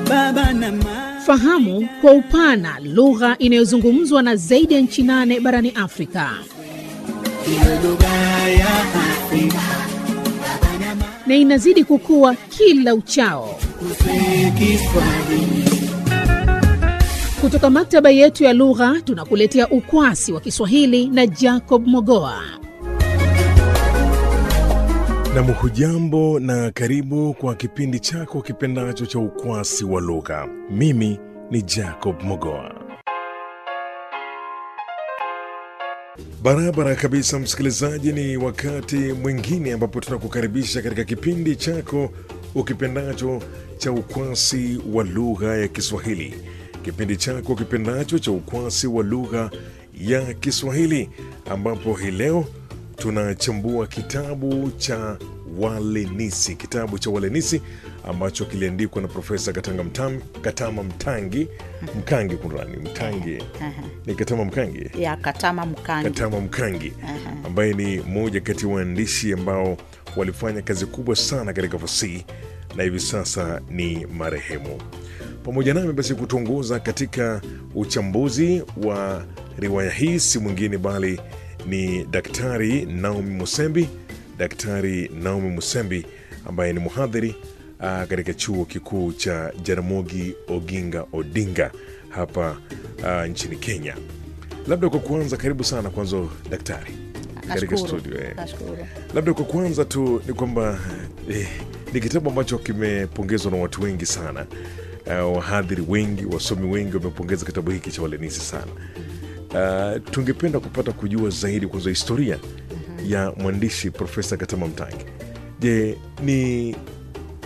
baba na mama. Fahamu kwa upana lugha inayozungumzwa na zaidi ya nchi nane barani Afrika. Iwe lugha ya Afrika na inazidi kukua kila uchao. kuswe Kiswahili. Kutoka maktaba yetu ya lugha tunakuletea ukwasi wa Kiswahili na Jacob Mogoa. Nam, hujambo na karibu kwa kipindi chako kipendacho cha ukwasi wa lugha. Mimi ni Jacob Mogoa. Barabara kabisa, msikilizaji, ni wakati mwingine ambapo tunakukaribisha katika kipindi chako ukipendacho cha ukwasi wa lugha ya Kiswahili, kipindi chako kipendacho cha ukwasi wa lugha ya Kiswahili, ambapo hii leo tunachambua kitabu cha Walenisi, kitabu cha Walenisi ambacho kiliandikwa na Profesa Katanga Mtam, Katama Mtangi Mkangi, kunrani Mtangi ni Katama Mkangi ya Katama Mkangi. Katama Mkangi ambaye ni mmoja kati ya waandishi ambao walifanya kazi kubwa sana katika fasihi na hivi sasa ni marehemu. Pamoja nami basi kutuongoza katika uchambuzi wa riwaya hii si mwingine bali ni Daktari Naomi Musembi, Daktari Naomi Musembi ambaye ni mhadhiri ah, katika chuo kikuu cha Jaramogi Oginga Odinga hapa ah, nchini Kenya. Labda kwa kuanza, karibu sana kwanza daktari katika Nashukuru. studio eh. Nashukuru. Labda kwa kuanza tu ni kwamba eh, ni kitabu ambacho kimepongezwa na watu wengi sana. Uh, wahadhiri wengi, wasomi wengi wamepongeza kitabu hiki cha Walenisi sana. Uh, tungependa kupata kujua zaidi kwanza historia ya mwandishi Profesa Katama Mtangi. Je, ni